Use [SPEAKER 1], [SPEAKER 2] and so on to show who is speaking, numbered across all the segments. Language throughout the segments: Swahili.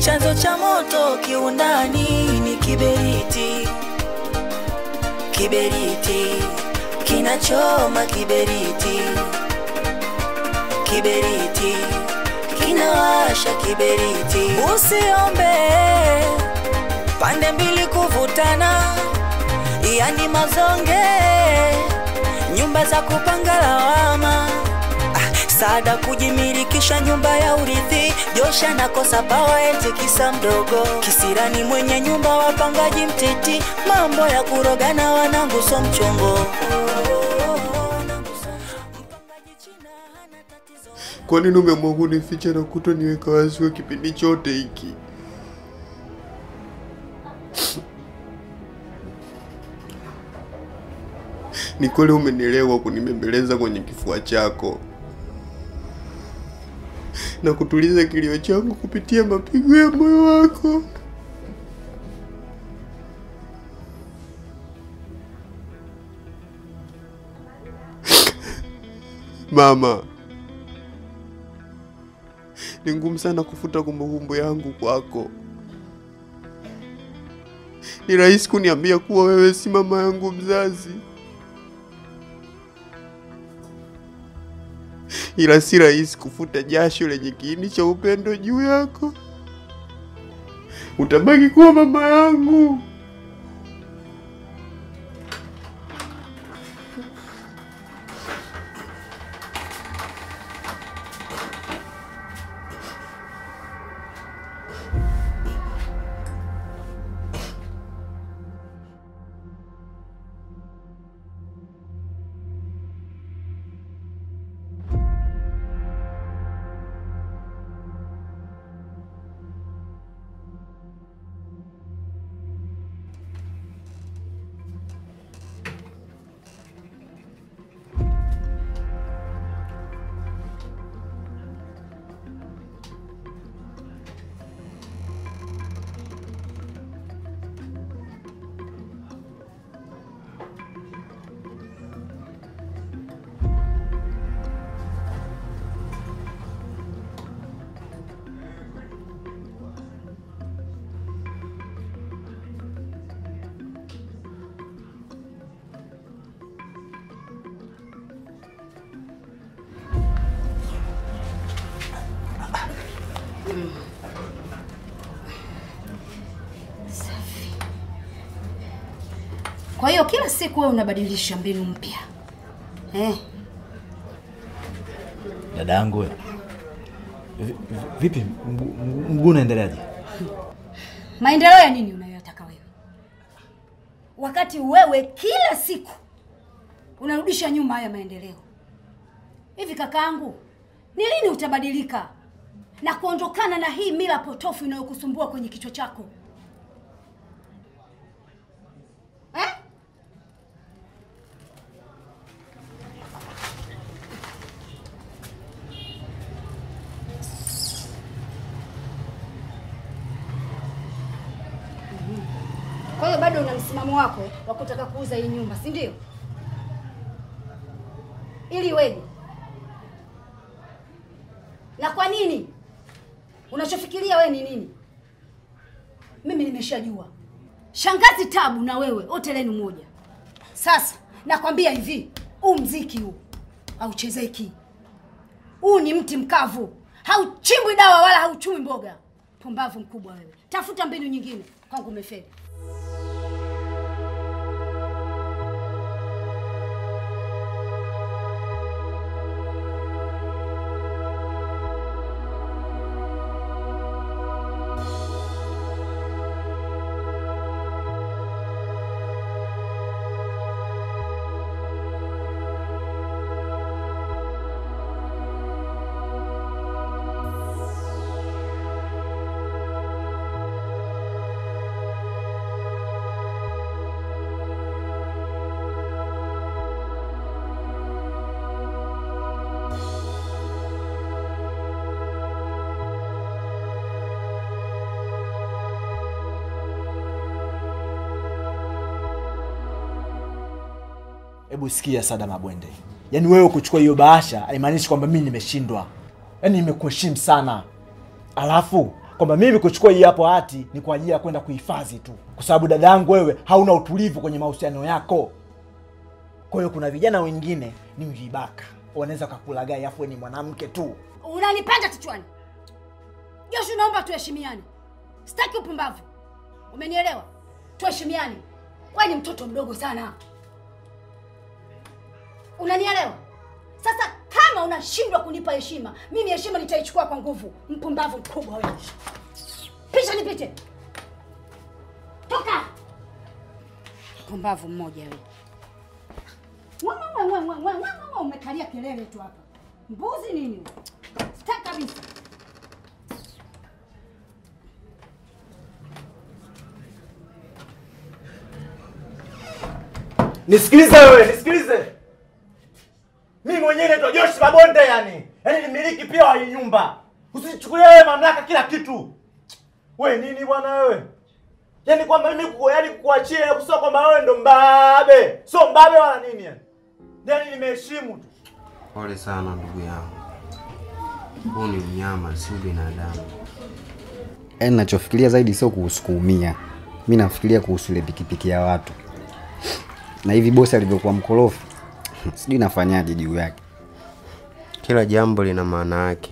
[SPEAKER 1] chanzo cha moto kiundani ni kiberiti, kiberiti kinachoma, kiberiti, kiberiti kinawasha, kiberiti. Usiombe pande mbili kuvutana, yani mazonge, nyumba za kupanga lawama Ah, Saada kujimilikisha nyumba ya urithi, Josha nakosa pawa eti kisa mdogo, kisirani mwenye nyumba wapangaji mtiti, mambo ya kurogana wanangu so mchongo. Mpangaji China hana tatizo.
[SPEAKER 2] Kwa nini umeamua kunificha na kutoniweka wazi kwa kipindi chote hiki? Ni kweli umenielewa kunibembeleza kwenye kifua chako na kutuliza kilio changu kupitia mapigo ya moyo wako. Mama, ni ngumu sana kufuta kumbukumbu yangu kwako. Ni rahisi kuniambia kuwa wewe si mama yangu mzazi, ila si rahisi kufuta jasho lenye kiini cha upendo juu yako. Utabaki kuwa mama yangu.
[SPEAKER 3] Kwa hiyo kila siku wewe unabadilisha mbinu mpya eh?
[SPEAKER 4] Dada yangu we. Vi- vi- Vipi mguu mguu- mguu unaendeleaje?
[SPEAKER 3] Maendeleo ya nini unayoyataka wewe, wakati wewe kila siku unarudisha nyuma haya maendeleo? Hivi kakaangu, ni lini utabadilika na kuondokana na hii mila potofu inayokusumbua kwenye kichwa chako eh? Kwa hiyo bado una msimamo wako wa kutaka kuuza hii nyumba, si ndio? Ili weje? Na kwa nini? Unachofikiria wewe ni nini? Mimi nimeshajua. Shangazi Tabu na wewe wote lenu moja. Sasa nakwambia hivi, huu mziki huu hauchezeki. Huu ni mti mkavu, hauchimbwi dawa wala hauchumi mboga. Pumbavu mkubwa wewe, tafuta mbinu nyingine. Kwangu umefeli.
[SPEAKER 4] Hebu sikia Sada Mabwende, yaani wewe kuchukua hiyo bahasha haimaanishi kwamba mimi nimeshindwa. Yaani nimekuheshimu sana, alafu kwamba mimi kuchukua hii hapo hati ni kwa ajili ya kwenda kuhifadhi tu, kwa sababu dada yangu wewe hauna utulivu kwenye mahusiano yako. Kwa hiyo kuna vijana wengine ni vibaka, wanaweza kakulagai, afu wewe ni mwanamke tu.
[SPEAKER 3] Unanipanda kichwani. Joshua, naomba tuheshimiane. Sitaki upumbavu. Umenielewa? Tuheshimiane. Wewe ni mtoto mdogo sana. Unanielewa? Sasa kama unashindwa kunipa heshima, mimi heshima nitaichukua kwa nguvu. Mpumbavu mkubwa wewe. Pisha nipite. Toka. Mpumbavu mmoja wewe. Mwa, mwa, mwa, mwa, mwa, mwa, mwa, Umekalia kelele tu hapa. Mbuzi nini? Sitaki kabisa.
[SPEAKER 4] Nisikilize wewe, nisikilize. Mimi mwenyewe naitwa Josh Mabonde yani. Yaani ni mmiliki pia wa hii nyumba. Usichukulie wewe mamlaka kila kitu. We nini bwana wewe? Yaani kwamba mimi kuku, yaani kukuachia kusema kwamba wewe ndo mbabe. Sio mbabe wala nini yani. Yaani nimeheshimu tu.
[SPEAKER 2] Pole sana ndugu yangu, huu ni mnyama, si binadamu.
[SPEAKER 5] Yaani nachofikiria zaidi sio kuhusu kuumia, mi nafikiria kuhusu ile pikipiki ya watu, na hivi bosi alivyokuwa mkorofi sijui nafanyaje juu yake.
[SPEAKER 2] Kila jambo lina maana yake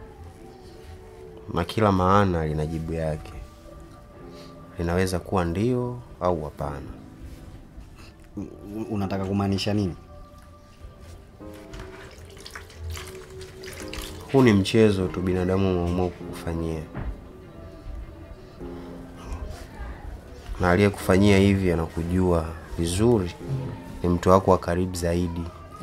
[SPEAKER 2] na kila maana lina jibu yake. Linaweza kuwa ndio au hapana.
[SPEAKER 5] U- Unataka kumaanisha nini?
[SPEAKER 2] Huu ni mchezo tu binadamu wameamua kukufanyia, na aliyekufanyia hivi anakujua vizuri, ni mtu wako wa karibu zaidi.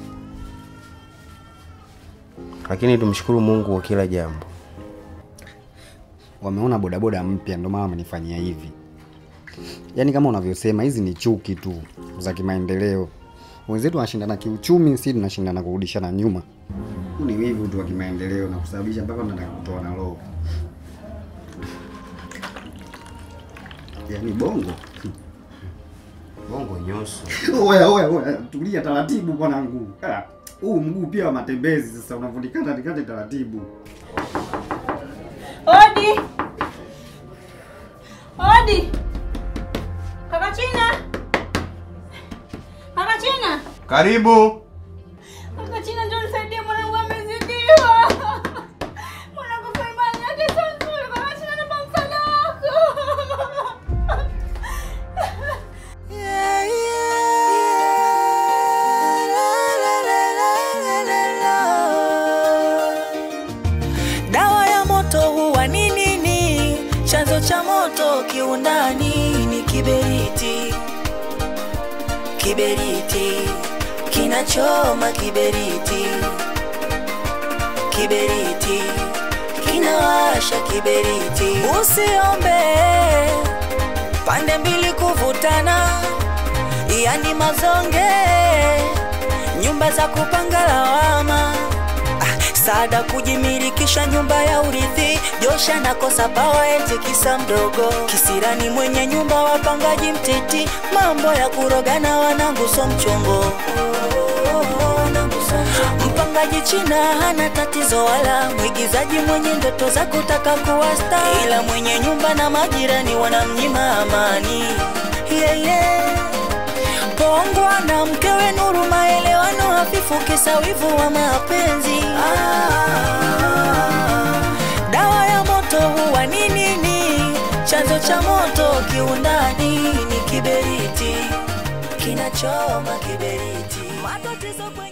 [SPEAKER 2] Lakini tumshukuru Mungu kwa kila jambo.
[SPEAKER 5] Wameona bodaboda mpya ndio maana wamenifanyia hivi. Yaani kama unavyosema, hizi ni chuki tu za kimaendeleo. Wenzetu wanashindana kiuchumi, sisi tunashindana kurudishana nyuma. Huu ni wivu tu wa kimaendeleo na kusababisha mpaka nataka kutoa na roho. Yaani bongo
[SPEAKER 2] Bongo nyoso.
[SPEAKER 5] Oya, oya, oya, tulia taratibu bwanangu. Ah, Huu mguu pia wa matembezi sasa unavunikana nikate taratibu.
[SPEAKER 6] Odi! Odi! Kaka China! Kaka China!
[SPEAKER 2] Karibu.
[SPEAKER 6] Kaka China njoo nisaidie mwanangu amezidiwa. Mwanangu faimani yake sio nzuri. Kaka China naomba msaada wako.
[SPEAKER 1] Yeah, yeah. La, la, la, la, la, la. Dawa ya moto huwa ni nini? Chanzo cha moto kiundani ni kiberiti. Kiberiti kinachoma, kiberiti, kiberiti kinawasha, kiberiti. Usiombe pande mbili kuvutana, yani mazonge, nyumba za kupanga lawama Ah, Saada kujimilikisha nyumba ya urithi, Josha nakosa pawa eti kisa mdogo, kisirani mwenye nyumba wapangaji mtiti, mambo ya kurogana wanangu so mchongo Mpangaji China hana tatizo wala mwigizaji mwenye ndoto za kutaka kuwa star, ila mwenye nyumba na majirani wanamnyima amani yeah, yeah. Pongwa na mkewe Nuru, maelewano hafifu, kisa wivu wa mapenzi. Dawa ya moto huwa ni nini? Chanzo cha moto kiundani ni kiberiti, kinachoma kiberiti. Matatizo kwe